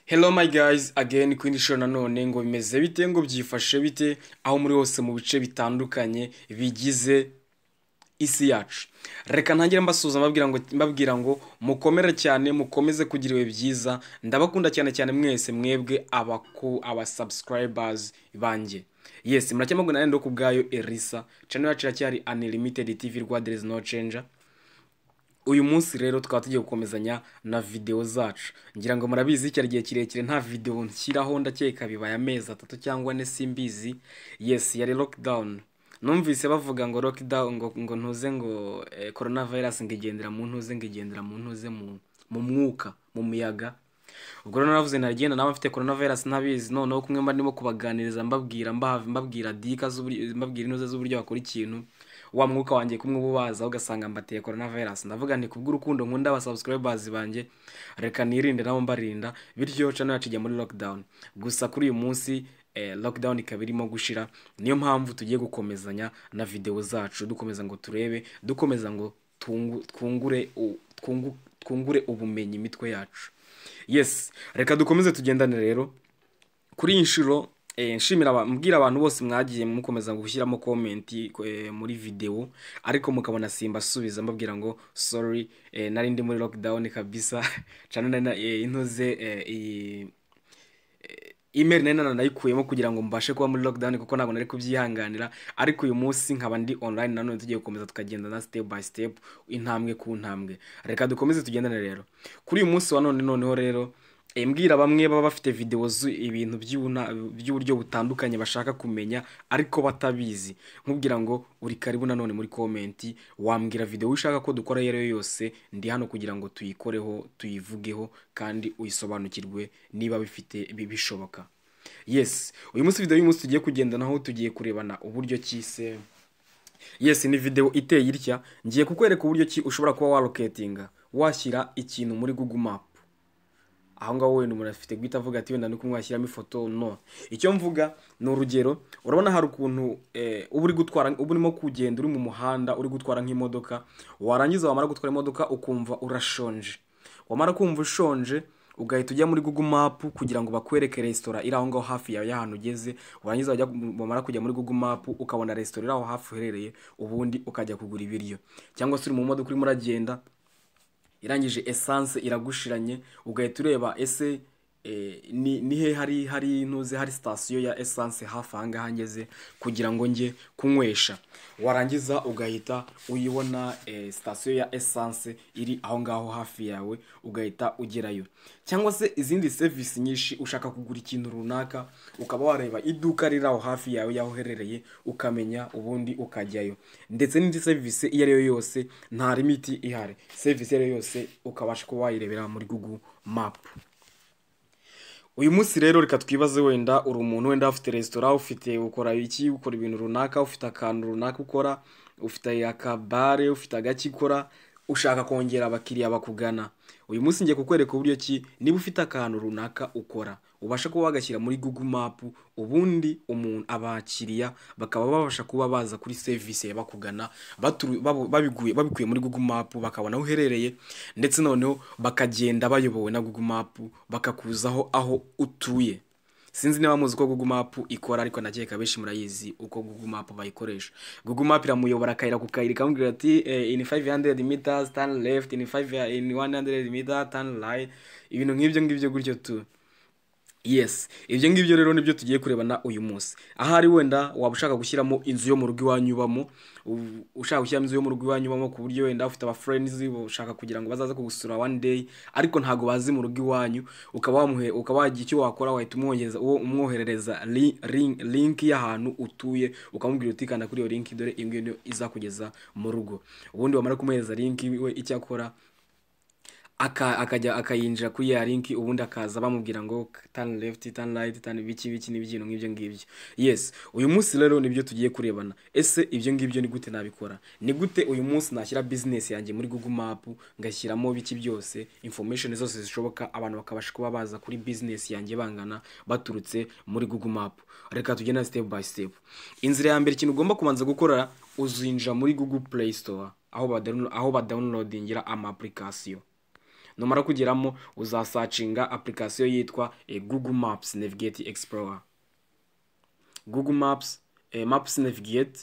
Hello my guys, again ku indi shusho nanone ngo bimeze bite ngo byifashe bite aho muri hose mu bice bitandukanye bigize isi yacu reka ntangire mbasuhuza mbabwira ngo mbabwira ngo mukomere cyane mukomeze kugira ibihe byiza ndabakunda cyane cyane mwese mwebwe abaku aba subscribers banjye yes muracyamagwe nanjye ndo ku bwayo Elisa channel yacu iracyari unlimited TV rwa there is no changer uyu munsi rero tukaba tugiye gukomezanya na videwo zacu ngira ngo murabizi cyari igihe kirekire nta videwo nshyiraho ndakeka bibaye amezi atatu cyangwa ane simbizi yes yari lockdown numvise bavuga ngo lockdown ngo, ngo ntuze ngo eh, coronavirus ngo igendera mu ntuze ngo igendera mu ntuze mu mu mwuka mu muyaga ubwo rero naravuze naragenda nawe mfite coronavirus ntabizi noneho kumwe mba ndimo kubaganiriza mbabwira mbaha mbabwira dika z'uburyo- mbabwira inoze z'uburyo bakora ikintu wa mwuka wanjye kumwe ubabaza ugasanga mbateye coronavirus ndavuga nti kubw'urukundo nkunda aba subscribers banjye reka nirinde nabo mbarinda bityo channel yacu ijya muri lockdown gusa kuri uyu munsi eh, lockdown ikaba irimo gushira niyo mpamvu tugiye gukomezanya na videwo zacu dukomeza ngo turebe dukomeza ngo tungu- twungure u- twungu- twungure ubumenyi imitwe yacu yes reka dukomeze tugendane rero kuri iyi nshuro eh, nshimira aba- mbwira abantu bose mwagiye mukomeza gushyiramo komenti eh, muri videwo ariko mukabona simbasubiza mbabwira ngo sorry eh, nari ndi muri lockdown kabisa cyane nari na- eh, intuze eh, iyi email nari nanayikuyemo kugira ngo mbashe kuba muri lockdown kuko ntabwo nari kubyihanganira ariko uyu munsi nkaba ndi online nanone tugiye gukomeza tukagendana step by step intambwe ku ntambwe reka dukomeze tugendane rero kuri uyu munsi wa none noneho rero eh, mbwira bamwe baba bafite videwo zu ibintu by'ubuna- by'uburyo butandukanye bashaka kumenya ariko batabizi nkubwira ngo uri karibu nanone muri komenti wambwira videwo ushaka ko dukora iyo ari yo yose ndi hano kugira ngo tuyikoreho tuyivugeho kandi uyisobanukirwe niba bifite bi- bishoboka yes uyu munsi videwo y'umunsi tugiye kugendanaho tugiye kurebana uburyo ki se yes ni videwo iteye itya ngiye kukwereka uburyo ki ushobora kuba waroketinga washyira ikintu muri google map aho ngaho wenda umuntu afite guhita avuga ati wenda ni kumwe washyiramo ifoto no icyo mvuga ni urugero urabona hari ukuntu eh, uba uri gutwara uba urimo kugenda uri mu muhanda uri gutwara nk'imodoka warangiza wamara gutwara imodoka ukumva urashonje wamara kumva ushonje ugahita ujya muri google map kugira ngo bakwereke resitora iri aho ngaho hafi yawe y'ahantu ugeze warangiza wajya wamara kujya muri google map ukabona resitora iri aho hafi uherereye ubundi ukajya kugura ibiryo cyangwa se uri mu modoka urimo uragenda irangije esanse iragushiranye ugahita ureba ese eh, ni ni he hari hari ntuze hari sitasiyo ya esanse hafi aha ngaha ngeze kugira ngo njye kunywesha warangiza ugahita uyibona eh, sitasiyo ya esanse iri aho ngaho hafi yawe ugahita ugerayo cyangwa se izindi serivisi nyinshi ushaka kugura ikintu runaka ukaba wareba iduka riri aho hafi yawe y'aho uherereye ukamenya ubundi ukajyayo ndetse n'indi serivisi iyo ari yo yose nta limiti ihari serivisi iyo ari yo yose ukabasha kuba wayirebera muri google mapu uyu munsi rero reka twibaze wenda uri umuntu wenda ufite resitora ufite ukora iki ukora ibintu runaka ufite akantu runaka ukora ufite akabare ufite agaki ukora ushaka kongera abakiriya bakugana uyu munsi ngiye kukwereka uburyo ki niba ufite akantu runaka ukora ubasha kuba wagashyira muri google map ubundi umuntu abakiriya bakaba babasha kuba baza kuri serivisi bakugana baturu- babu- babiguye- babikuye muri google map bakabona aho uherereye ndetse noneho bakagenda bayobowe na google map bakakuzaho aho utuye sinzi niba muzi uko google map ikora ariko ndakeka benshi murayizi uko google map bayikoresha google map iramuyobora akayira ku kayira ikamubwira ati eh, in 500 meters turn left in 5 in 100 meters turn right ibintu nk'ibyo ngibyo gutyo tu yes ibyo ngibyo rero nibyo tugiye kurebana uyu munsi ahari wenda waba ushaka gushyiramo inzu yo mu rugo iwanyu ubamo u- ushaka gushyiramo inzu yo mu rugo iwanyu ubamo ku buryo wenda ufite abafurenizi ushaka kugira ngo bazaze kugusura one day ariko ntabwo bazi mu rugo iwanyu ukaba wamuhe ukaba wagira icyo wakora wahita umwohereza uwo umwoherereza li- link- link y'ahantu utuye ukamubwira uti kanda kuri iyo link dore iyo ngiyo niyo izakugeza mu rugo ubundi wamara kumuhereza link we icyo akora aka- akajya akayinjira kuri ya linki ubundi akaza bamubwira ngo turn left turn right turn biki biki n'ibintu nk'ibyo ngibyo yes uyu munsi rero nibyo tugiye kurebana ese ibyo ngibyo ni gute nabikora ni gute uyu munsi nashyira business yanjye muri google map ngashyiramo biki byose information zose zishoboka abantu bakabasha kuba baza kuri business yanjye bangana baturutse muri google map reka tugenda step by step inzira ya mbere ikintu ugomba kubanza gukora uzinjira muri google play store aho badownloadingira ama application numara kugeramo uzasacinga application yitwa eh, google maps navigate explorer google maps eh, maps navigate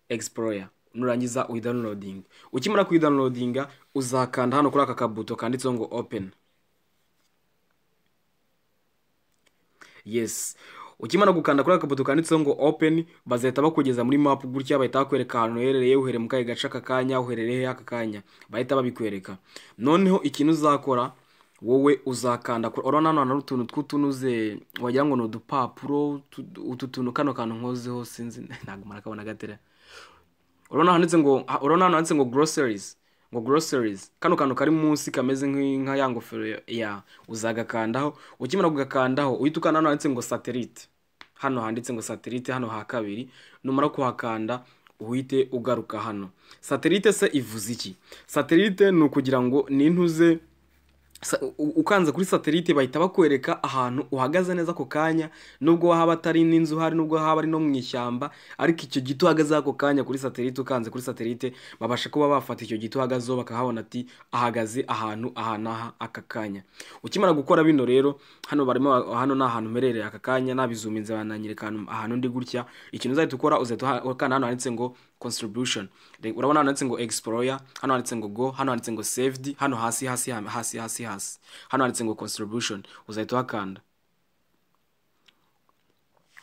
explorer nurangiza uyidownloading ukimara kuyidownloadinga uzakanda hano kuri aka kabuto kanditseho ngo open yes ukimara gukanda kuri aka kabuto kanditseho ngo open bazahita bakugeza muri map gutya bahita bakwereka ahantu uherereye uhereye mu kahe gace aka kanya uherereye aka kanya bahita babikwereka noneho ikintu uzakora wowe uzakanda kuri- urabona hano hari utuntu tw'utunuze wagira ngo ni udupapuro tu- utu tuntu kano kantu nkozeho sinzi ntabwo murakabona gatera urabona handitse ngo ha- urabona hano handitse ngo groceries ngo groceries kano kantu kari munsi kameze nk'i- nka ya ngofero ya- ya uzagakandaho ukimara kugakandaho uhita ukanda hano handitse ngo satellite hano handitse ngo satellite hano ha kabiri numara kuhakanda uhite ugaruka hano satellite se ivuze iki satellite ni ukugira ngo nintuze sa- u- ukanze kuri satelite bahita bakwereka ahantu uhagaze neza ako kanya nubwo wahaba atari n'inzu hari nubwo haba ari no mu ishyamba ariko icyo giti uhagaze ako kanya kuri satelite ukanze kuri satelite babasha kuba bafata icyo giti uhagazeho bakahabona ati ahagaze ahantu aha n'aha aka kanya ukimara gukora bino rero hano barimo ba- hano ni ahantu mperereye aka kanya nabizuminze bananyereka ahantu- ahantu ndi gutya ikintu uzahita ukora uzahita uha- ukanda hano handitse ngo contribution Re- urabona hano handitse ngo explorer hano handitse ngo go hano handitse ngo saved hano hasi hasi ha- hasi hasi hasi hano handitse ngo contribution uzahita uhakanda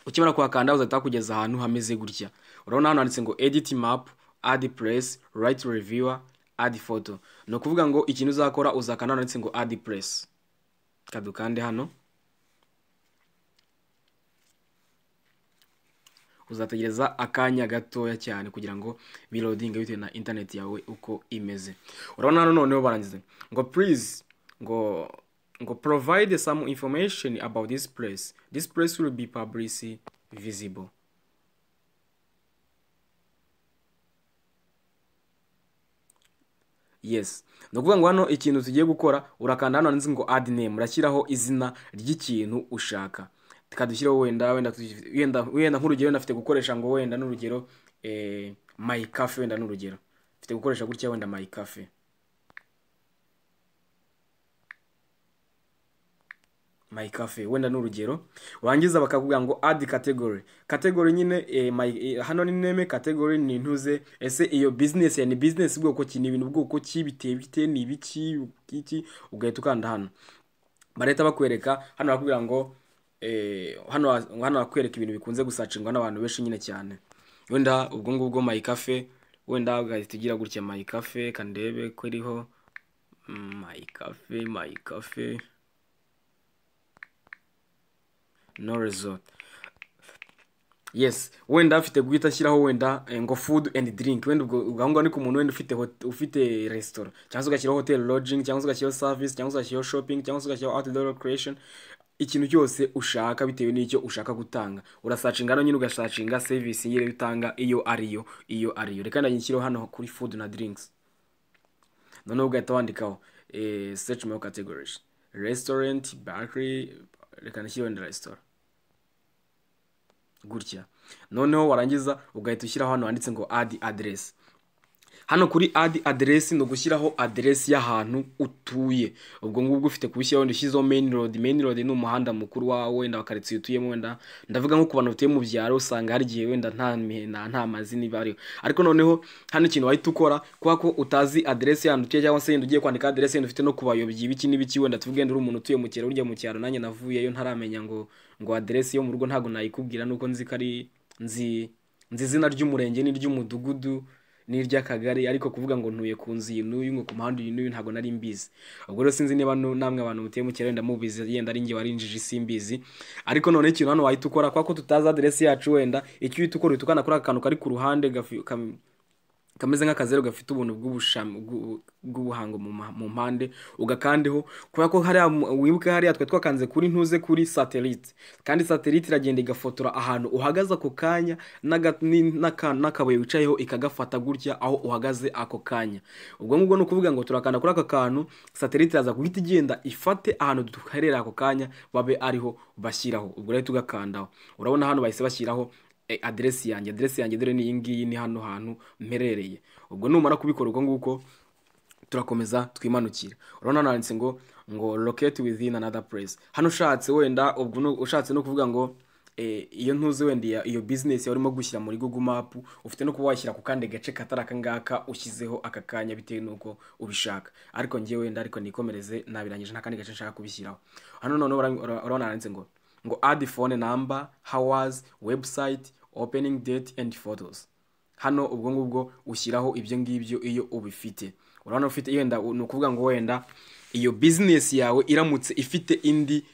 ukimara kuhakanda uzahita hakugeza ahantu hameze gutya urabona hano handitse ngo edit map add place right reviewer add photo ni ukuvuga ngo ikintu uzakora uzakanda hano handitse ngo add place kadukande hano uzategereza akanya gatoya cyane kugira ngo birodinge bitewe na interineti yawe uko imeze urabona hano noneho barangiza ngo please ngo ngo provide some information about this place this place will be publicly visible yes ni ukuvuga ngo hano ikintu tugiye gukora urakanda hano handitse ngo add name urashyiraho izina ry'ikintu ushaka tukadushyiraho wenda wenda tu- wenda wenda nk'urugero wenda afite gukoresha ngo wenda n'urugero eh, my cafe wenda n'urugero mfite gukoresha gutya wenda my cafe my cafe wenda n'urugero wangiza bakakubwira ngo add category category nyine eh, my, eh, hano ni neme category ni ntuze ese iyo business ya ni business bwoko ki ni ibintu bwoko ki biteye bite ni ibiki iki ugahita ukanda hano barahita bakwereka hano barakubwira ngo eh, hano wa- hano bakwereka ibintu bikunze gusacingwa n'abantu benshi nyine cyane wenda ubwo ngubwo my cafe wenda ugahita ugira gutya my cafe kandebe ko iriho Mm, my cafe my cafe no resort yes wenda afite guhita ashyiraho wenda eh, ngo food and drink wenda ubwo ubwo aho ngaho ni ku muntu wenda ufite hot- ufite resitora cyangwa se ugashyiraho hotel lodging cyangwa se ugashyiraho service cyangwa se ugashyiraho shopping cyangwa se ugashyiraho outdoor creation ikintu cyose ushaka bitewe n'icyo ushaka gutanga urasacinga hano nyine ugasacinga service nyine utanga iyo ariyo iyo ariyo reka ndayishyireho hano kuri food na drinks noneho ugahita wandikaho eh, search my categories restaurant bakery reka ndashyireho wenda restaurant gutya noneho warangiza ugahita ushyiraho hano handitse ngo adi aderesi hano kuri adi aderesi ni ugushyiraho aderesi y'ahantu utuye ubwo ngubwo ufite kubishyiraho wenda ushyizeho meyini rodi meyini rodi ni umuhanda mukuru wawe wenda wa karitsiye utuyemo wenda ndavuga nko ku bantu batuye mu byaro usanga hari igihe wenda nta mihena nta mazina iba ariho ariko noneho hano ikintu wahita ukora kubera ko utazi aderesi y'ahantu utuye cyangwa se yenda ugiye kwandika aderesi yenda ufite no ku bayobyi ibiki n'ibiki wenda tuvuge wenda uri umuntu utuye mu cyaro urya mu cyaro nanjye navuyeyo ntaramenya ngo ngo aderesi yo mu rugo ntabwo nayikubwira nuko nzi ko ari nzi nzi izina ry'umurenge n'iry'umudugudu n'iry'akagari ariko kuvuga ngo ntuye ku nzu iyi n'uyu ngo ku muhanda uyu n'uyu ntabwo nari mbizi ubwo rero sinzi niba nu- namwe abantu mutuye mu cyaro wenda mubizi yenda ari njye wari injiji simbizi ariko noneho ikintu hano wahita ukora kubera ko tutazi aderesi yacu wenda icyo uhita ukora uhita ukanda kuri aka kantu kari ku ruhande gafi- kam- kameze nk'akazeru gafite ubuntu bw'ubusham- bw'u- bw'ubuhango mu ma- mu mpande ugakandeho kubera ko hariya mu- wibuke hariya twari twakanze kuri ntuze kuri satelite kandi satelite iragenda igafotora ahantu uhagaze ako kanya n'aga- ni- n'aka- n'akabuye wicayeho ikagafata gutya aho uhagaze ako kanya ubwo ngubwo ni ukuvuga ngo turakanda kuri aka kantu satelite iraza guhita igenda ifate ahantu duherera ako kanya babe ariho bashyiraho ubwo rero tugakandaho urabona hano bahise bashyiraho eh, aderesi yanjye aderesi yanjye dore ni iyi ngiyi ni hano hantu mperereye ubwo numara kubikora uko nguko turakomeza twimanukira urabona hano handitse ngo ngo locate within another place hano ushatse wenda ubwo ni- ushatse no kuvuga ngo eh, iyo ntuzi wenda iya- iyo business yawe urimo gushyira muri google map ufite no kuba washyira ku kandi gace katari aka ngaka ushyizeho aka kanya bitewe n'uko ubishaka ariko ngewe wenda ariko nikomereze nabirangije nta kandi gace nshaka kubishyiraho hano noneho bara- ura- urabona handitse ngo ngo add phone number hours website opening date and photos hano ubwo ngubwo ushyiraho ibyo ngibyo iyo ubifite urabona ufite yenda ni ukuvuga ngo wenda iyo bizinesi yawe iramutse ifite indi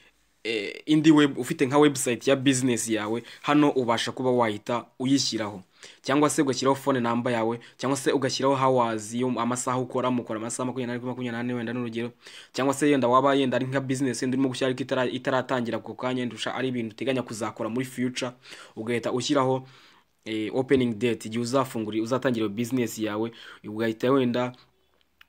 eh, indi web ufite nka website ya bizinesi yawe hano ubasha kuba wahita uyishyiraho cyangwa se ugashyiraho fone namba yawe cyangwa se ugashyiraho hawazi yo amasaha ukora mukora amasaha makumyabiri n'ane kuri makumyabiri n'ane wenda n'urugero cyangwa se yenda waba yenda ari nka bizinesi wenda urimo gushyira ariko itara- itaratangira ako kanya wenda usha- ari ibintu uteganya kuzakora muri future ugahita ushyiraho eh, opening date igihe uzafungura uzatangira iyo business yawe ugahita wenda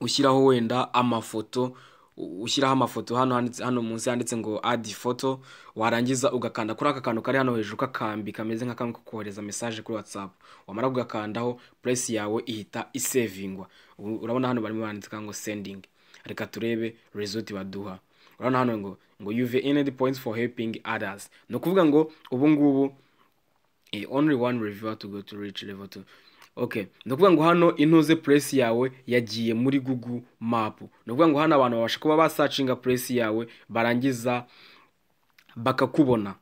ushyiraho wenda amafoto u- ushyiraho amafoto hano handitse- hano munsi handitse ngo add photo warangiza ugakanda kuri aka kantu kari hano hejuru k'akambi kameze nk'akamwe ko kohereza message kuri whatsapp wamara kugakandaho price yawe ihita isevingwa U- urabona hano barimo bandika ngo sending reka turebe result baduha urabona hano ngo ngo you've earned points for helping others ni ukuvuga ngo ubu ngubu Eh, only one reviewer to go to reach level two okay ni ukuvuga ngo hano intuze puresi yawe yagiye muri google map ni ukuvuga ngo hano abantu babasha kuba basacinga puresi yawe barangiza bakakubona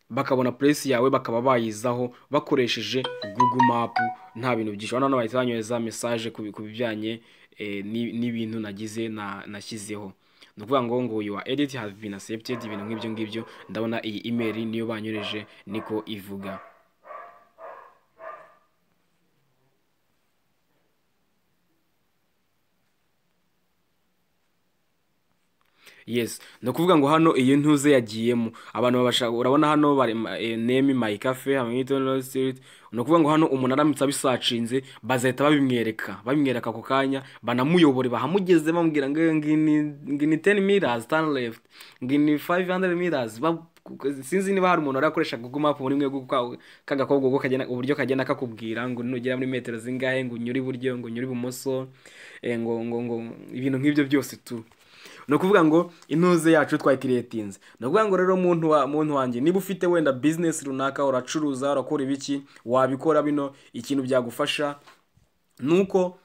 bakabona puresi yawe bakaba bayizaho bakoresheje google map nta bintu byinshi hano bahita banyohereza mesaje ku bi- ku bijyanye eh, n'i- n'ibintu nagize na- nashyizeho ni ukuvuga ngo ngo yuwa editi havi bini aseptedi ibintu nk'ibyo ngibyo ndabona iyi imeri niyo banyohereje niko ivuga yes ni ukuvuga ngo hano iyo ntuze yagiyemo abantu babasha urabona hano bari eh, name my cafe hamilton Low street ni ukuvuga ngo hano umuntu aramutse abisacinze bazahita babimwereka babimwereka ako kanya banamuyobore bahamugeze bamubwira ngo ngini ngini 10 meters turn left ngini 500 meters ba- sinzi niba hari umuntu arakoresha google map muri mwe kuko kagakobwa ubwo kagenda uburyo kagenda kakubwira ngo nugera muri metero zingahe ngo unyure iburyo ngo unyure ibumoso eh, ngo ngo ngo ibintu nk'ibyo byose tu ni ukuvuga ngo intuze yacu twayikiriyetinze ni ukuvuga ngo rero muntu wa muntu wanjye niba ufite wenda bizinesi runaka uracuruza urakora ibiki wabikora bino ikintu byagufasha nuko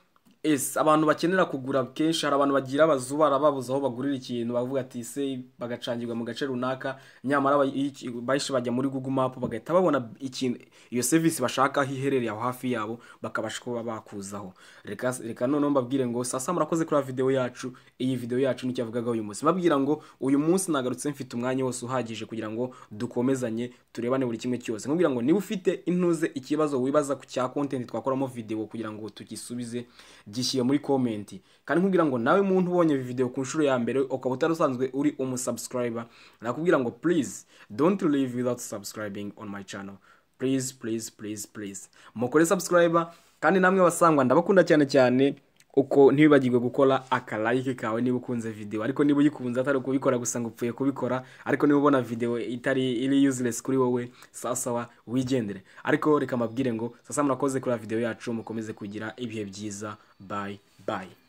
ese abantu bakenera kugura kenshi hari abantu bagira abazubara babuze aho bagurira ikintu bavuga ati se bagacangirwa mu gace runaka nyamara ba- iyo iki- bahise bajya muri google map bagahita babona ikintu iyo serivisi bashaka aho iherereye aho hafi yabo bakabasha kuba bakuzaho reka reka noneho mbabwire ngo sasa murakoze kuri videwo yacu iyi videwo yacu nicyo yavugagaho uyu munsi mbabwira ngo uyu munsi nagarutse mfite umwanya wose uhagije kugira ngo dukomezanye turebane buri kimwe cyose nkubwira ngo niba ufite intuze ikibazo wibaza ku cya kontenti twakoramo videwo kugira ngo tugisubize gishyire muri komenti kandi nkubwira ngo nawe muntu ubonye iyi videwo ku nshuro ya mbere ukaba utari usanzwe uri umusubscriber nakubwira ngo please don't leave without subscribing on my channel please please please please mukore subscriber kandi namwe basangwa ndabakunda cyane cyane uko ntibibagirwe gukora akalayike kawe niba ukunze video ariko niba uyikunze atari ukubikora gusa ngo upfuye kubikora ariko niba ubona video itari iri useless kuri wowe sawasawa wigendere ariko reka mbabwire ngo sasa murakoze kuri video yacu mukomeze kugira ibihe byiza bye bye